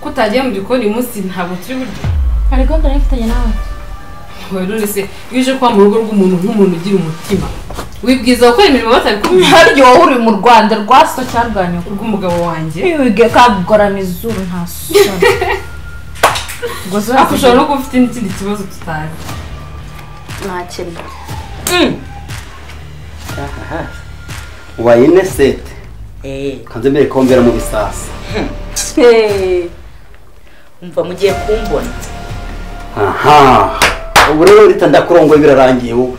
ko utagiye mu gikoni uyu munsi ntabwo turi buryo hari gahunda nari mfitanye nawe none se iyo uje kuba mu rugo rw'umuntu nk'umuntu ugira umutima wibwiza gukora imirimo batabikubwiye haryo wahuriye mu rwanda rwa so cyangwa rwa nyoko rw'umugabo wanjye wige kagorana izuru nta soni ubwo zo ariko ushobora no kuba ufite n'ikindi kibazo tutazi ntakirimo ubaye ine sete eee kanze mbere kombera mu bisasa umva mugiye kumbona aha ubu rero urita ndakurongoye birarangiye wowe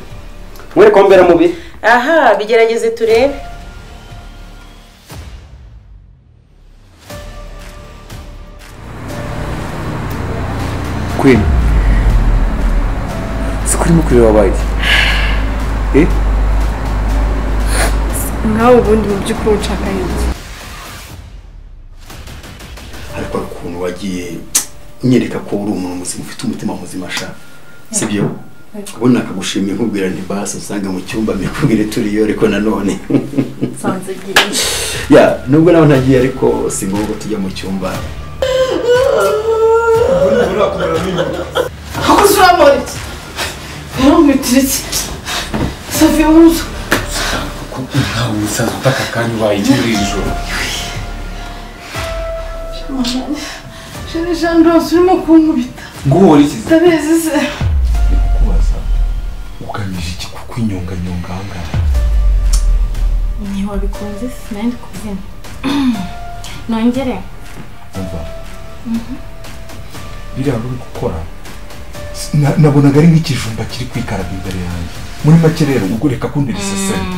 mwere kombera mu bi aha bigerageze turebe Queen siko urimo kureba abaye eh nawe ubundi mu by'ukuri unshaka iki ariko hari ukuntu wagiye unyereka ko uri umuntu muzima ufite umutima muzima sha sibyo ubundi nakagushimiye nkubwira nti basi usanga mu cyumba mikubwire turiyo ariko nanone nsanze igihe ya nubwo nawe ntagiye ariko si ngombwa tujya mu cyumba ntawe umusaza utaka akanya ubaye iki muri iri joro jane jane rose urimo kunkubita nguhora iki se ndabizi se kubaza ugamije iki kukwinyonganyonga aha ngaha ntiwabikunze se nari ndi kubyina nongere umva biriya ruri gukora na- nabonaga ari nk'ikijumba kiri kwikaraba imbere yanjye muri make rero ubwo reka kundi riseseme